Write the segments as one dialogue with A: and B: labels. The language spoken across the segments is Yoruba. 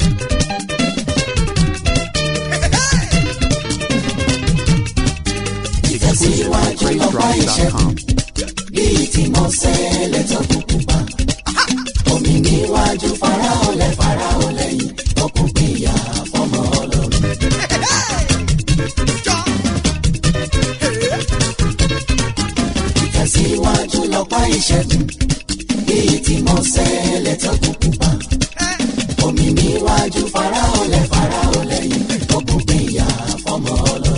A: ìtẹ̀síwájú lọ́pàá ìṣẹ́gun bíi tí mo ṣẹlẹ̀ tó kúkú pa. omi níwájú faraolẹ̀ faraolẹ̀ yìí ọkùn gbìyà fọmọ ọlọ́run. ìtẹ̀síwájú lọ́pàá ìṣẹ́gun bíi tí mo ṣẹlẹ̀ tó kúkú pa. omi níwájú faraolẹ̀ faraolẹ̀ yìí ọkùn gbìyà fọmọ ọlọ́run.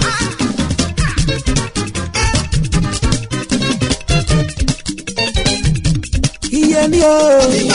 B: iye ni o.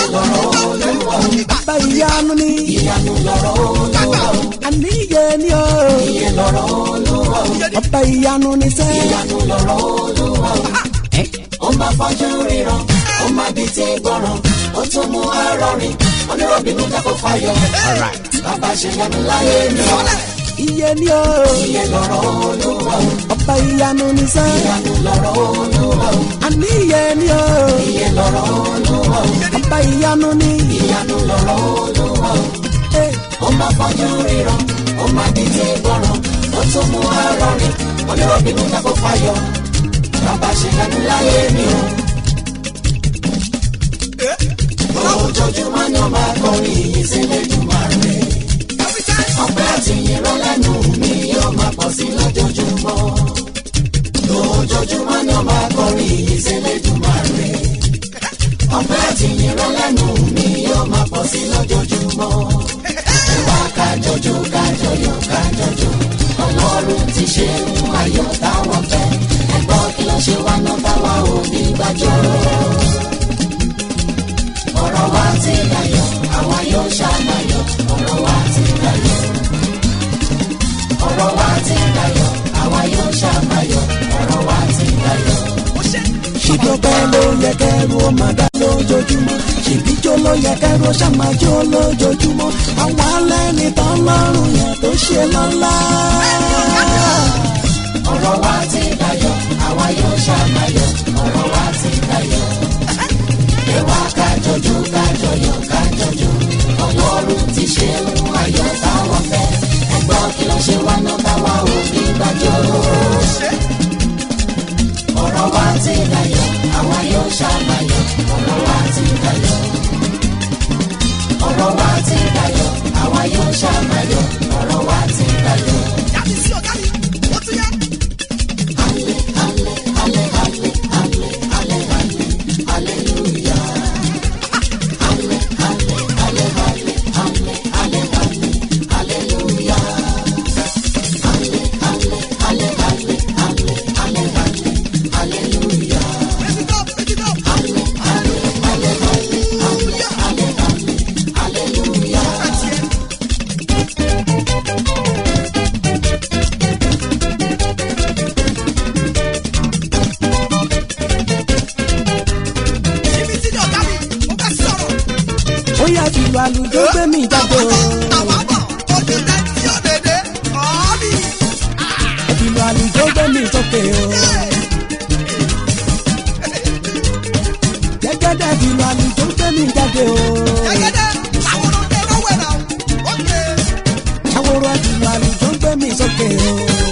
B: bàbá ìyanu ni.
A: ìyanu lọ̀rọ̀ olúwa o.
B: àní iye ni o.
A: iye lọ̀rọ̀ olúwa o.
B: bàbá ìyanu ni sẹ́.
A: ìyanu lọ̀rọ̀ olúwa o. ó máa fọ́jú ríran ó máa bí ti gbọ́ràn ó tún mú arọrin onírọ̀bìnú dákọ̀ fáyọ̀. bàbá ṣe yanu láyé mi o.
B: iye ni o.
A: iye lọ̀rọ̀ olúwa o.
B: bàbá ìyanu ni sẹ́.
A: ìyanu lọ̀rọ̀ olúwa o.
B: àní iye ni o.
A: iye lọ̀rọ̀ olúwa o.
B: bàbá ìyanu ni.
A: ìyanu lọ̀rọ̀ olúwa o.
B: Eh,
A: ó máa fọ́jú ríran ó máa bí ti gbọ́ràn ó tún mú arọrin onírọ̀bìnú dákọ̀ fáyọ̀. bàbá ṣe yanu láyé mi o. ojoojúmọ́ ni ó máa kọrin yìí sílẹ̀ jùmọ̀ rẹ̀. ọpẹ́ àti ìyìnrán lẹ́nu mi yóò máa pọ̀ sí lójoojúmọ́. lójoojúmọ́ ni ó máa kọrin yìí sílẹ̀ jùmọ̀ rẹ̀. ọpẹ́ àti ìyìnrán lẹ́nu mi yóò máa pọ̀ sí lójoojúmọ́. ẹ wá kájọjọ kájọyọ̀ kájọjọ ọlọ́run ti ṣe ń ayọ̀ táwọn fẹ́ ẹ gbọ́ kí ló ṣe wá náà táwa ò ní gbàjọ́ ọ̀rọ̀ wa ti dayọ̀ àwa yóò ṣàmàyọ̀ ọ̀rọ̀ wa ti dayọ̀ ọ̀rọ̀ wa ti dayọ̀ àwa yóò ṣàmàyọ̀ ọ̀rọ̀ wa ti dayọ̀.
B: ṣìdọ́pẹ́ ló yẹ kẹ́rù ó máa dá lójoojúmọ́ ṣìbíjó ló yẹ kẹ́rù ó ṣàmájó lójoojúmọ́ àwọn alẹ́ nìtàn lọ́rùn yẹn tó ṣe lọ́lá.
A: ọ̀rọ̀ wa ti dayọ̀ àwa yóò ṣàmàyọ̀ ọ̀rọ̀ wa ti dayọ̀. ẹ wá kájọjọ kájọyọ̀ kájọjọ ọlọ́run ti ṣe ń ayọ̀ táwọn fẹ́ ẹ gbọ́ kí ló ṣe wá náà táwa ò ní gbàjọ́. ọ̀rọ̀ wa ti dayọ̀ àwa yóò ṣàmàyọ̀ ọ̀rọ̀ wa ti dayọ̀. ọ̀rọ̀ wa ti dayọ̀ àwa yóò ṣàmàyọ̀ ọ̀rọ̀ wa ti dayọ̀.
B: ó yà fìlú àlùjọ gbé mi jáde o. fìlú àlùjọ gbé mi sókè o. gẹ́gẹ́dẹ́ fìlú àlùjọ gbé mi jáde o. àwòrán fìlú àlùjọ gbé mi sókè o.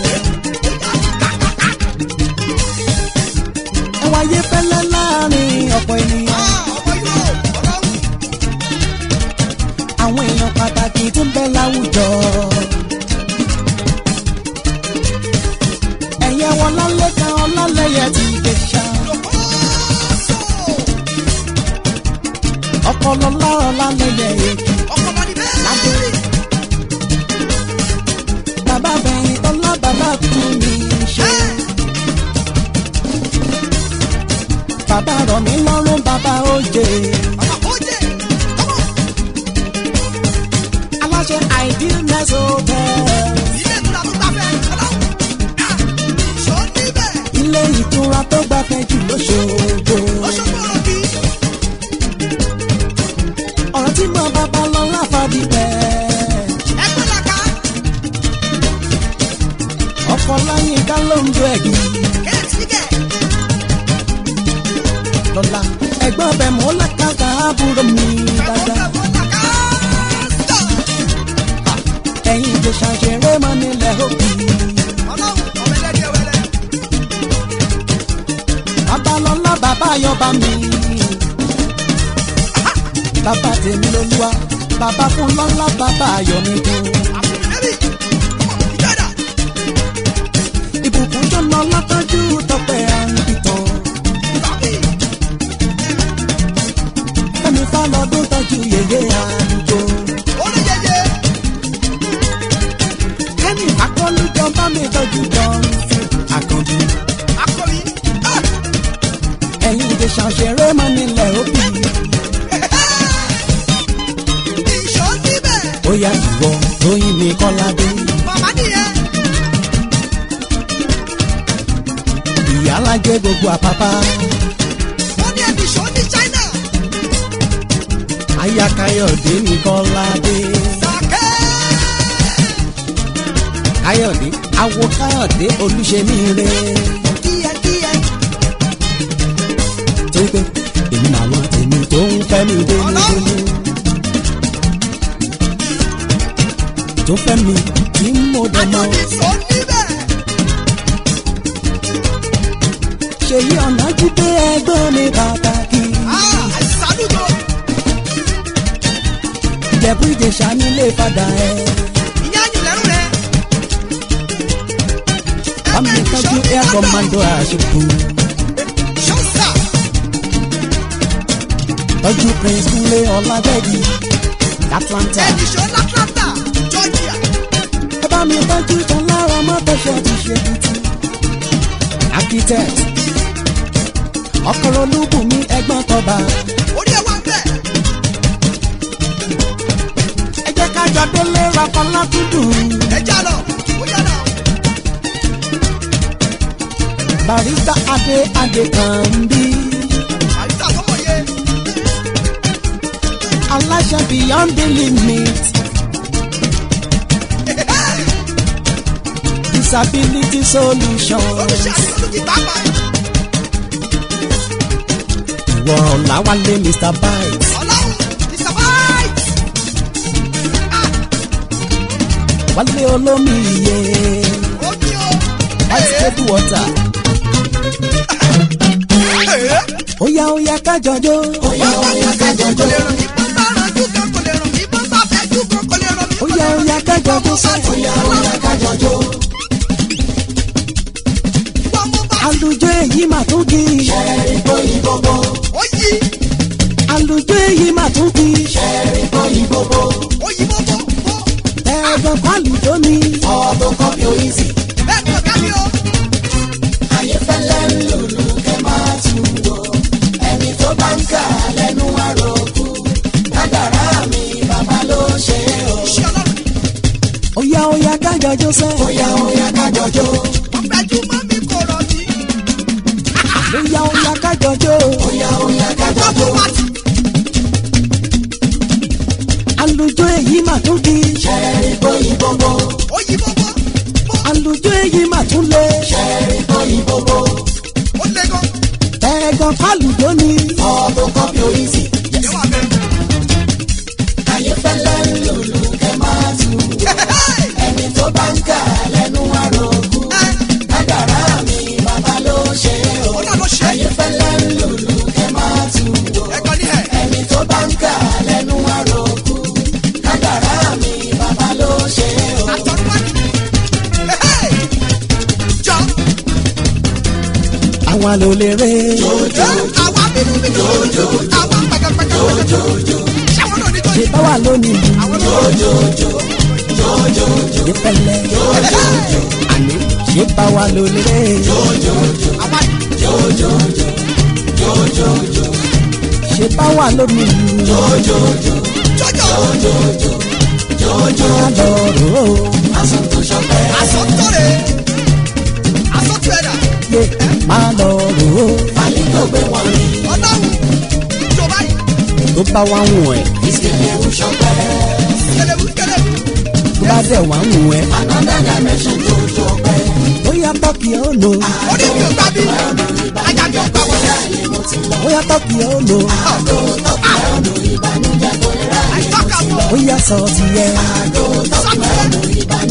B: ẹ wáyé fẹ́lẹ́ láàrin ọ̀pọ̀ ènìyàn. àwọn èèyàn pàtàkì tó ń bẹ láwùjọ. ẹ̀yẹ wọn lálẹ́ kan ọlálẹ́yẹ ti gbé ṣá. ọpọlọ lọ́rọ̀ lálẹ́yẹ èkì ládé. bàbá bẹ̀yìn tọ́lá bàbá kú mi ṣe. bàbá rọ̀ mí lọ́rùn bàbá òjè. aláṣẹ idealness hotel. ilé ìtura tó gbafẹ́ jù lóṣogbo. ọ̀rọ̀ tí mo bàbá lọ láfàdí bẹ́ẹ̀. ọkọ̀ láyé ká ló ń do ẹ̀gbìn. lọ́la ẹ̀gbọ́n bẹ̀ mọ́ lákàtà àbúrò mi dáadáa. ìjẹ̀ṣà ṣeré mọ́ nílẹ̀ òbí.
C: ọlọ́run ọ̀bẹ̀lẹ́dẹ̀ wẹ̀lẹ̀.
B: babalọ́lá bàbá yọba mi. bàbá tèmi lolúwa bàbá fún lọ́lá bàbá ayọ̀ mi dùn.
C: àfùnẹ́bì ìjọba
B: ìbùkún tó lọ látọ́jú tọpẹ́ àǹbìtàn.
C: ìbábí
B: fẹ́mi fálọ́dún tọ́jú yèyé àdúgbò.
C: olóyèyè
B: kẹ́mi akọ́lùjọ bá mi tọ́jú jọ́nsìn àkànbí.
C: akọ̀wé
B: ẹ̀yin ìjẹ̀ṣà ṣeré mọ́ nílẹ̀ òbí.
C: ìṣó níbẹ̀
B: ó yá ìwọ lóyún mi kọ́ládé.
C: màmá nìyẹn
B: ìyá alájẹ gbogbo àpápá.
C: wọ́n ní ẹbí ìṣó ní China
B: aya káyọ̀dé mi kọ́ládé.
C: sàkẹ́
B: káyọ̀dé awo káyọ̀dé olúṣemí re.
C: díẹ̀díẹ̀
B: torí pé èmi làwọn tèmi tó ń fẹ́ mi dénúdénú. tó fẹ́ mi tí mo dẹ̀ mọ́.
C: àjọyìn ìṣó níbẹ̀
B: ṣèyí ọ̀nà jíde ẹgbẹ́ mi pàtàkì.
C: àìsàdúgbò
B: ìjẹ̀bú ìjẹ̀ṣà nílé padà ẹ̀.
C: ìyá àyìnlẹ́rù rẹ̀
B: bámi tọ́jú air commando àṣepù.
C: ṣọ́sà
B: tọ́jú prince kúnlé ọ̀làdẹ́gì atlanta.
C: ẹbí ìṣó l'Atlanta Georgia
B: ẹ bá mi tọ́jú tán lára mọ́tòṣẹ́ ti ṣe tuntun. architect ọkọ̀rọ̀ olúbùnmi ẹgbọ́n tọba.
C: orí ẹ̀ wá bẹ̀
B: ẹ jẹ́ ká jọ délé rapọ́lá dúdú.
C: ẹja lọ ó yá lọ
B: barista adé adé kan bí.
C: àyíká tó mọ̀ yé
B: aláṣẹ beyond the limit. disability solutions.
C: olùṣẹ́ àti olùkí pápá
B: ìwọ ọ̀làwálé mr bites.
C: ọlọ́run ìsàbáìtì
B: wálé olómi iye.
C: omi o
B: ice table water. óyá óyá kájọjó.
A: Óyá óyá kájọjó.
C: ìbọn bá ranjú kan kò lè ràn mí ìbọn bá fẹ́jú kan kò lè ràn mí.
B: óyá óyá kájọjó sẹ́.
A: Óyá óyá kájọjó.
C: wọ́n mú bá
B: àlùjọ èyí mà tún kì í.
A: Ẹ̀rí bóyí bóbó.
C: ó yí
B: àlùjọ èyí mà tún kì í.
A: Ẹ̀rí bóyí bóbó.
C: ó yí bó bó bó
B: ẹ̀ẹ́dọ̀ pálùjọ ni.
A: Ọ̀dọ̀ kọ́pì oríṣi.
C: bẹ́ẹ̀ ni ọ̀gá mi o.
A: Ayé fẹ́lẹ́ ń lùlù kẹ́ máa tù wò. Ẹni tó bá ń kà lẹ́nu àròkù. Kádàrá mi bàbá ló ṣe o.
C: iṣẹ́ ọlọ́run ni
B: óyá óyá kájọjó sẹ́.
A: Óyá óyá kájọjó.
C: wọ́n gbẹ́jú mọ́ mi kò rọ̀ mí.
B: óyá óyá kájọjó.
A: Óyá óyá
C: wọ́n
A: kájọjó.
C: mú pàtì
B: àlùjọ èyí mà tún kì í.
A: Ẹ̀rí bóyí bóbó.
C: ó yí bó bó bó
B: àlùjọ èyí mà tún lé.
A: Ẹ̀rí bóyí bóbó.
C: ó lé gan.
B: ẹ̀ẹ́dọ̀ pálùjọ ni.
A: Ọ̀dọ̀ kọ́pì oríṣi.
C: ìyẹn wà bẹ́ẹ̀.
A: Ayé fẹ́lẹ́ ń lùlù kẹ́ máa tù wò. Ẹni tó bá ń kà lẹ́nu àròkù. Kádàrá mi bàbá ló ṣe o.
C: ó náà ló ṣe
A: Ayé fẹ́lẹ́ ń lùlù kẹ́ máa tù wò.
C: ẹ̀kọ́ ní ẹ̀.
A: Ẹni tó bá ń kà lẹ́nu àròkù. Kádàrá mi bàbá ló ṣe o.
C: àtọ̀rọ̀wájú. jọ
B: àwọn àlòlérè.
C: àwa bínú bínú àwa pẹ̀kẹ̀pẹ̀kẹ̀ ṣáwọn náà ní tó
B: ṣe
C: yìí.
B: bá wà lónìí.
C: àwọn náà
B: ṣe pẹ̀lẹ́. àní ṣe bá wà lólérè.
C: àwa
B: ṣe bá wà lónìí.
C: jọjọ
B: adọ̀rọ̀
C: àsọtọ̀rẹ̀ àsọtọ̀ẹ̀dà
B: yé máa lọ rò ó.
A: Àlejò gbé wọn rí.
C: ọlọ́run jọba yìí
B: tó bá wá ń wọ̀ ẹ́
A: Ìsìnkú ṣọpẹ́.
C: kẹlẹ́wù kẹlẹ́wù
B: tó bá dẹ̀ wá ń wọ̀ ẹ́.
A: Another dimension tó ṣọpẹ́.
B: bóyá tọ́kì ó lò
C: orí mi ò gbà bí ajá mi ò gbà wọlé
B: bóyá tọ́kì ó lò
C: àìtọ́ka mọ́
B: bóyá sọ ti yẹ
C: sọ́kùnrin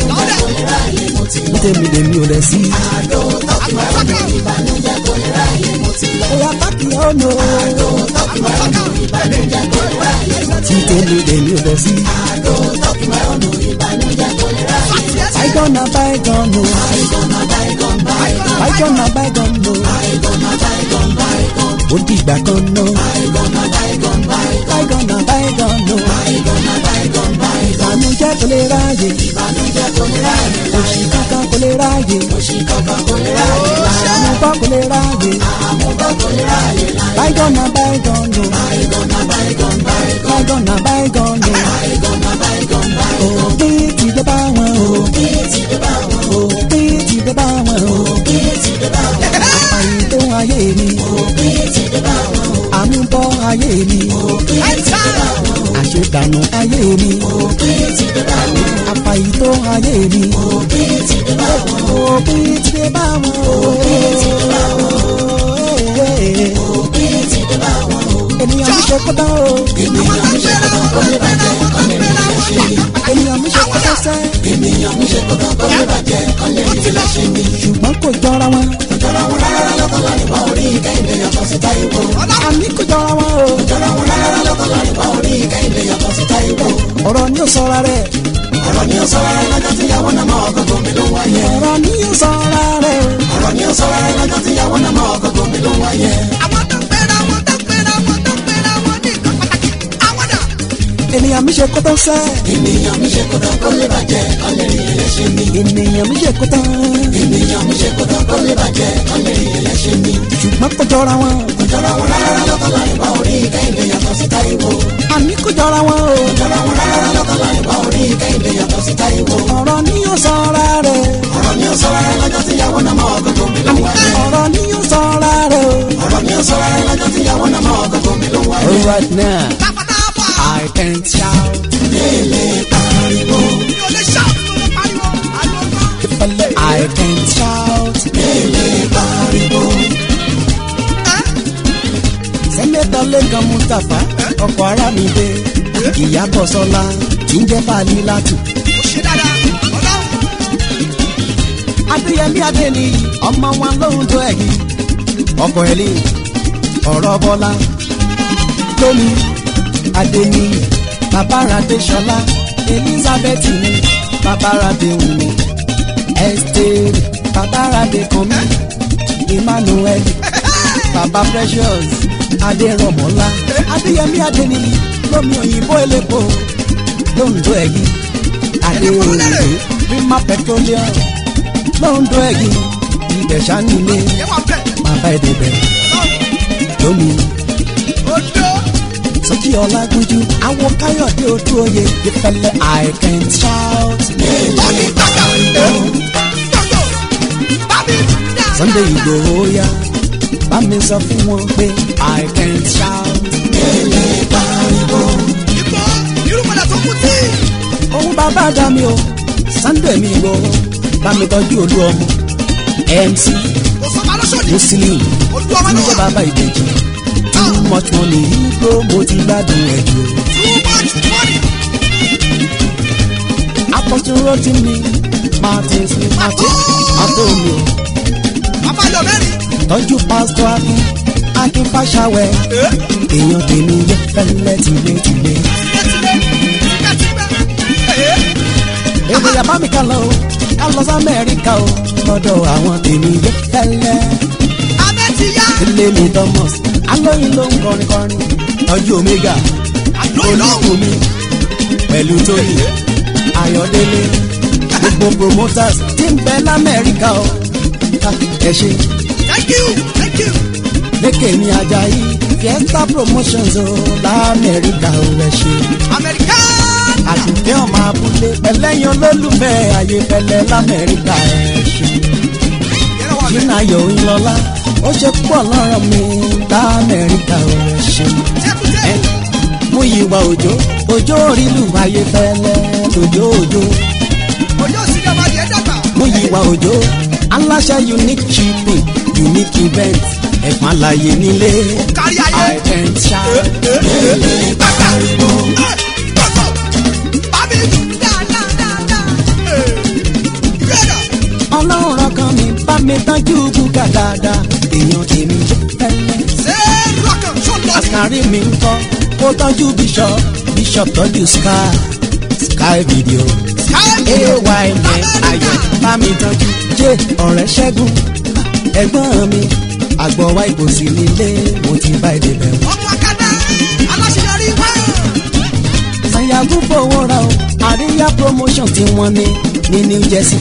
A: ti lọ.
B: tèmi lèmi ò lẹ̀ sí.
A: àdó tọ́kì máa ń mú ìbànújẹ́ kò lè ráyè mo ti lọ.
B: Oya pákí ọ̀nà.
A: àdó tọ́kì máa ń mú ìbànújẹ́ kò lè ráyè mo ti
B: Tí tèmi lèmi ò lẹ̀ sí.
A: lọ. àdó tọ́kì máa ń mú ìbànújẹ́ kò lè ráyè.
B: Bygone na bygone o.
A: àìgọ́nà báyìgọ́n báyìgọ́n.
B: Bygone na bygone o.
A: àìgọ́nà báyìgọ́n báyìgọ́n.
B: Ó dìgbà kan náà.
A: àìgọ́nà báyìgọ́n báyìgọ́n.
B: Bygone na bygone o.
A: àìgọ́nà báyìgọ́n báyìgọ́n.
B: Ìbànújẹ́ kò lè ráyè.
A: ìbànújẹ́ kò lè ráyè.
B: Òṣì kankan kò lè ráyè.
A: òṣì kankan kò lè ráyè.
B: Àmúbọ́ kò lè ráyè.
A: àmúbọ̀ kò lè ráyè.
B: Bygone na bygone o.
A: àìgọ́nà báyìgọ́n báyìgọ́n.
B: Bygone na bygone o.
A: àìgọ́nà báyìgọ́n báyìgọ́n.
B: Òpin ti dé bá wọn o.
A: kí ti dé bá wọn.
B: Òpin ti dé bá wọn o.
A: kí ti dé bá wọn.
B: Àyè tó ayé mi.
A: kí ti dé bá wọn.
B: Àmúbọ́ ayé mi.
A: kí ti dé bá wọn.
B: Àṣetànù ayé mi.
A: kí ti dé bá wọn.
B: Àfàyè tó ayé mi.
A: kí ti dé bá wọn.
B: Òpin ti dé bá wọn o.
A: kí ti dé bá wọn.
B: Ènìyàn mi ṣe kótó o.
A: ènìyàn mi ṣe kọ́tọ́ kó lè bàjẹ́ kọ́ lè rí ilé ṣe mí.
B: Ènìyàn mi ṣe kótó sẹ́.
A: ènìyàn mi ṣe kọ́tọ́ kó lè bàjẹ́ kọ́ lè rí ilé ṣe mí.
B: Ṣùgbọ́n kò jọra wọn.
A: jọra wọn rárá lọ́kọ̀ọ́lá nípa orí kẹ́hìndé yàtọ̀ sí táyìwò.
B: Àní kò jọra wọn o.
A: jọra wọn rárá lọ́kọ̀ọ́lá nípa orí kẹ́hìndé yàtọ̀ sí táyìwò.
B: Ọ̀rọ̀ ni ó sọra rẹ̀.
A: ọ̀rọ̀ ni ó sọ rárá lọ́jọ́ tíyàwó náà mọ́ ọ̀gọ́gọ́ mi ló wáyé.
B: Ọ̀rọ̀ ni ó sọra rẹ̀.
A: ọ̀rọ̀ ni ó sọ rárá lọ́jọ́ tíyàwó náà mọ́ ọ̀gọ́gọ́ mi ló wáyé.
C: àwọn tó pera wọn tó pera wọn tó pera wọn ní nǹkan pàtàkì àwọn dà.
B: Ènìyàn mi ṣe kótó sẹ́.
A: ènìyàn mi ṣe kọ́tọ́ kó lè bàjẹ́ kọ́ lè rí ilé ṣe mí.
B: Ènìyàn mi ṣe kótó.
A: ènìyàn mi ṣe kọ́tọ́ kó lè bàjẹ́ kọ́ lè rí ilé ṣe mí.
B: Ṣùgbọ́n kò jọra wọn.
A: jọra wọn rárá lọ́kọ̀ọ́lá nípa orí kẹ́hìndé yàtọ̀ sí táyìwò.
B: Àní kò jọra wọn o.
A: jọra wọn rárá lọ́kọ̀ọ́lá nípa orí kẹ́hìndé yàtọ̀ sí táyìwò.
B: Ọ̀rọ̀ ni ó sọra rẹ̀.
A: ọ̀rọ̀ ni ó sọ rárá lọ́jọ́ tíyàwó náà mọ́ ọ̀gọ́gọ́ mi ló wáyé.
B: Ọ̀rọ̀ ni ó sọra rẹ̀ o.
A: ọ̀rọ̀ ni ó sọ rárá lọ́jọ́ tíyàwó náà mọ́ ọ̀gọ́gọ́ mi ló wáyé.
B: Alright now,
C: tábàtàbà
B: I can shout.
A: pariwo
C: mi ò lè ṣáàtì ló lè pariwo àlọ́
B: I can shout.
A: pariwo
B: Sẹ́nẹ́tọ̀ Lẹ́kan Mustapha, ọkọ̀ ara mi dé. Ìyábọ̀ Sọlá, tí ń jẹ́ Fàlí Látù.
C: ó ṣe dáadáa ọlọ́run
B: Adéyẹmí Adéníyì, ọmọ wọn lóhun tó ẹ̀yìn. Ọkọ̀ ẹ̀lì, ọ̀rọ̀ Bọ́lá. Tómi, Adéníyì, Bàbáradé Ṣọlá. Elizabeth ni, Bàbáradé Wùmí. Esther, Bàbáradé Kànmí. Emmanuel, Bàbá Precious, Adérọ̀mọ́lá. Adéyẹmí Adéníyì, lómi òyìnbó elépo. Lóhun tó ẹ̀yìn. Adéyẹmí, Rima Petroleum lọ́ńdọ̀ ẹ̀yìn ibẹ̀ ṣánilé
C: yẹ wà bẹ́ẹ̀
B: máa bá èdè bẹ̀ lómi
C: odò
B: sọ́jí ọlágúnjú àwọn káyọ̀dé ojú oyè ìfẹ́lẹ́ I can shout
C: tọ́ni gbàgbà gbogbo bábí dá
B: Sunday Ìgbòho yá bá mi sọ fún wọn pé I can shout
C: ìgbò irúgbọ́dà tó kù tí
B: ohun bàbá dá mi o Sunday mi Ìgbòho bá mi tọ́jú olú ọmọ MC
C: kò sọ ma lọ́sọ̀dì
B: Muslim
C: olú ọmọ
B: tí ń
C: náà
B: jẹ́
C: wà
B: bàbá ìbejì too much money igbó mo ti gbádùn ẹ̀ jù o.
C: too much money
B: apọ̀túnrọ́ tí mi martins ní pàtó àtọ́mi
C: bàbá yọ mẹ́rin
B: tọ́jú pásítọ̀ akin akin fàṣàwẹ̀ èèyàn tèmi yẹ fẹ́lẹ́ tìlétìlé.
C: tìlẹ̀tìlẹ̀ tìlẹ̀tìlẹ̀
B: èwe yàbá mi ká lọ o ká lọ sí amẹ́ríkà o lọ́dọ̀ àwọn tèmi yẹ fẹ́lẹ́.
C: abẹ́ ti yá
B: ilé mi thomas alóyin ló ń kọrin kọrin tọ́jú omega
C: àlóyún lọ́wọ́
B: olùkùnmi pẹ̀lú tóyìn ayọ̀délé gbogbo promoters tí ń bẹ lamẹ́ríkà o ẹ ṣe.
C: thank you thank you
B: lékè ní ajayi fiesta promotions o lamẹ́ríkà ò rẹ̀ ṣe.
C: american
B: àtúntẹ́ ọmọ abúlé pẹ̀lẹ́yìn olólùfẹ́ ayé pẹ̀lẹ́ lamẹ́ríkà ẹ̀ ṣe.
C: yẹ́rọ wà bẹ́ẹ̀
B: jìnnà yóò ń lọ́lá ó ṣe pọ̀ lọ́rọ̀ mi lamẹ́ríkà ò rẹ̀ ṣe.
C: tẹ́kùtẹ́
B: mú ìwà òjò òjò orílù ayé pẹ̀lẹ́ òjò òjò
C: òjò sílẹ̀ ọba yẹn dàgbà
B: mú ìwà òjò aláṣẹ unique shipping unique event ẹ̀fọn àlàyé nílé
C: kárí ayé
B: I can shout.
C: gbàgbà gbàgbà bábí dáadáa ìgbéra
B: àárín mi ń kọ́ kó tọ́jú bishop bishop tọ́jú sky sky video ay ní ayọ̀ bá mi tọ́jú jẹ́ ọ̀rẹ́ ṣẹ́gun ẹ̀gbọ́n mi àgbọ̀wá ìbòsí nílé mo ti bá èdè bẹ̀rù.
C: ọmọ akada aláṣeyọrí wá.
B: sanyagu fowó ra o àríyá promotion tí wọ́n ní ní new jersey.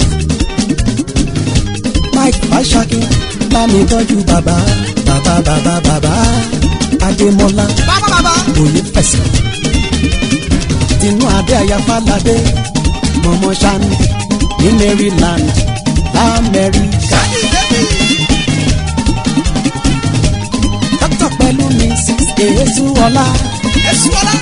B: mike fashaki bá mi tọ́jú bàbá bàbá bàbá bàbá adémọlá
C: bàbá bàbá.
B: òye fẹsẹ̀. tinú adé ayáfáládé mọ̀mọ́ sani ní maryland lamẹ́ríkà. dókítà pẹ̀lú mrs èésù ọlá
C: èsù ọlá.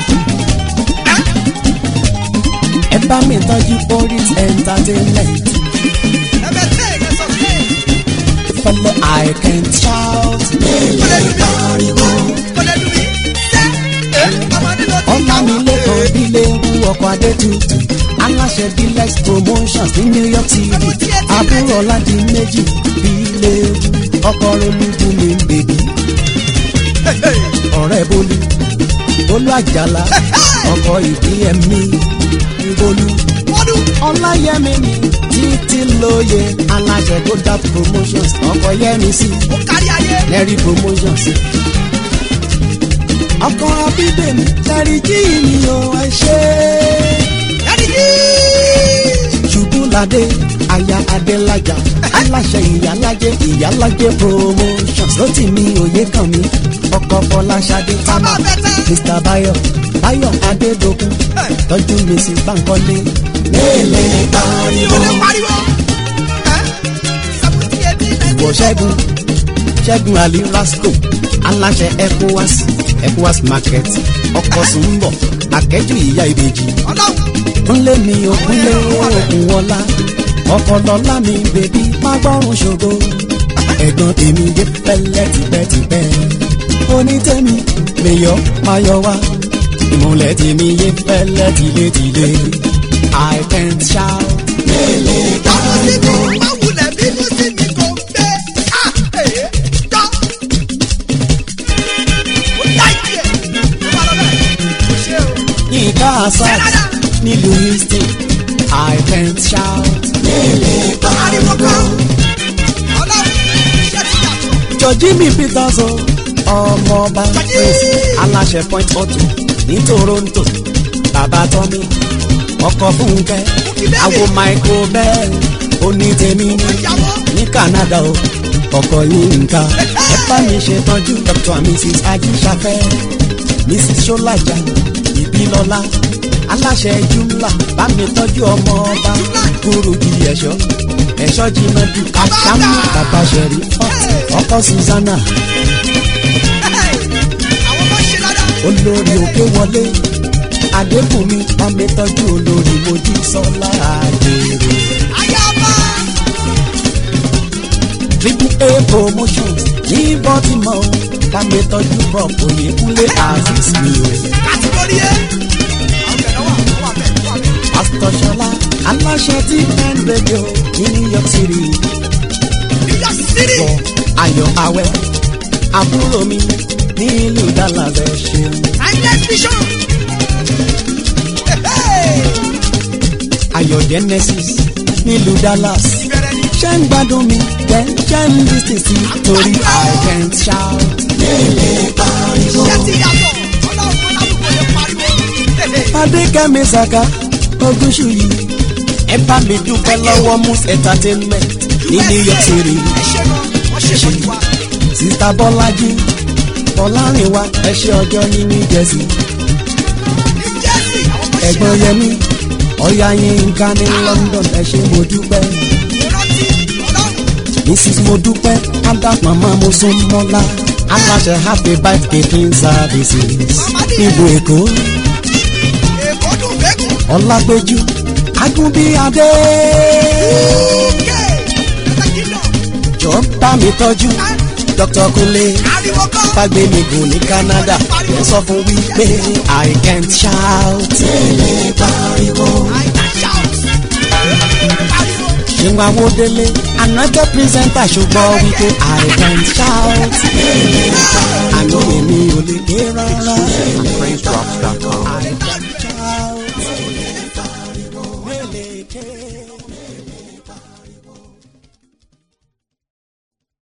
B: ẹ bá mi tọ́jú boris entertainment.
C: ẹbẹ tẹ ẹ sọ pé.
B: fẹlẹ i can shout.
C: kọ́lẹ́ dùn mí. kọ́lẹ́ dùn mí. ṣé ẹ ọmọdé ló ti
B: ọ̀nà mi lẹ́kọ̀ọ́ bílé ewu ọkọ̀ adétutù aláṣẹ bílex promotions ní new york city àbúrò ọ̀làdì méjì bílé ewu ọkọ̀ olúbu mi bèbí ọ̀rẹ́ bólú bólú àjàlá ọkọ̀ ìbílẹ̀ mi bólú
C: wọ́dún.
B: ọláyẹmí mi títí lóye aláṣẹ goda promotions ọkọ̀ yẹmi sí
C: ó kárí ayé.
B: lẹ́rìí promotions ọkọ̀ abídèmí lẹ́rìí jí mi ò ẹ ṣe
C: ẹni tí.
B: ṣubúladé aya adélájà aláṣẹ ìyálájẹ ìyálájẹ promotions ló ti mi òye kàn mí ọkọ̀ fọláṣadé tábà
C: bàbá bẹ́tẹ̀.
B: mr bayo bayo adédokun tọ́jú mrs bankole lélẹ̀
C: mi
B: pariwo
C: ò lè pariwo. ẹ sàbùtì ẹbí
B: ìwọ ṣẹ́gun ṣẹ́gun ali rasco aláṣẹ ecowas ecowas market ọkọ̀ sùnbọ̀ akẹ́jù ìyá ìbejì
C: ọlọ́run.
B: kúnlé mi ò kúnlé òkun wọlá ọkọ̀ lọ́lá mi bèbí má gbọ́rùn ṣògo ẹ̀gbọ́n tèmi dé pẹ́lẹ́ tipẹ́tipẹ́ onítẹ̀mí mèyọ́ máyọ̀ wá ìmọ̀lẹ̀ tèmi yé pẹ́lẹ́ tilétilé i can shout.
C: Tọ́mọ sí mi, má wulẹ̀ bínú sí mi kò gbé. À èé tọ́. Ó láìpẹ́ ẹ̀. Ó bá lọ bẹ́ẹ̀. Kò ṣe o.
B: Yínká Asad nílùú Houston, I can shout.
C: Ariwo kan. Ọlọ́run iṣẹ́ ti yàtọ̀.
B: Jọ̀jí mi Peters o, ọmọọba Prince aláṣẹ Point Auto ní Toronto, bàbá Tọ́mí, ọkọ̀ Fúnkẹ́, àwo Michael Bell, onítẹ̀mí ní
C: Ìyàwó.
B: ní Canada o, ọkọ̀ Yínká. Ẹ bá mi ṣètọ́jú Dr. and Mrs. Ajíṣafẹ́, Mrs. Ṣọ́lájà, Ìbílọ́lá, aláṣẹ Jumla, bá mi tọ́jú ọmọ ọba, Kúrújì ẹ̀ṣọ́, ẹ̀ṣọ́ Jimadu, Àṣàmú, bàbá Ṣẹ̀rí, ọkọ̀ Susanna,
C: Àwọn ọmọ ṣe dáadáa.
B: olórí òkè wọlé, Adébùnmi, bá mi tọ́jú olórí Mojí Sọ́lá Àjèrè.
C: Ayaba.
B: triple a promotions ní baltimore bá mi tọ́jú prop oyèkúnlé aziz mi o.
C: Kàtìgórí ẹ̀. Àwọn bẹ̀rẹ̀ wà wà bẹ̀ wà bẹ̀.
B: pastor ṣọlá aláṣẹ tí n radio ní new york city
C: New York City.
B: bọ̀ ayọ̀ awẹ́ àbúrò mi nílùú dallas ẹ ṣeun.
C: Timeless vision.
B: ayọ̀ genesis nílùú dallas
C: Ìbẹ̀rẹ̀ ni.
B: ṣé ń gbádùn mi jẹ́ ṣé ń lis ten sí torí i can shout.
C: Iṣẹ́ ti yàtọ̀. Ọlọ́run alábùkún lè pariwo.
B: adékẹ́mi saka ogúnṣù yìí ẹ bá mi dúpẹ́ lọ́wọ́ mus entertainment ní new york city
C: Ẹ ṣe gan. Wọ́n ṣe fún wa.
B: sista bọ́lájí bọ́lárìnwá ẹ ṣe ọjọ́ ní new jersey
C: Ní Jersey, àwọn ọmọ ṣe
B: ẹ̀gbọ́n
C: dáadáa.
B: yẹmi ọ̀yá yínká ní london ẹ ṣe mo dúpẹ́
C: Ìrántí Ọlọ́run.
B: mrs mo dúpẹ́ ada mama mo sún mọ́lá aláṣẹ happy birthday clean services níbo èkó
C: Èkó dùn bẹ́kùn.
B: ọlágbéjú agúnbíadé
C: Kẹ́ ẹ̀ka kingdom.
B: jọ bá mi tọ́jú dr kunle
C: Ariwo kan.
B: fagbe mi gùn ní canada ẹ sọ fún wípé i can't shout. tẹ́lẹ̀ pariwo.
C: I can shout. Pariwo.
B: ṣéun awódélé anointed presenter ṣùgbọ́n wípé i can't shout àní èmi ò lè ké rárá.
D: PraiseDrops.com.
B: I can't shout. Mele ké.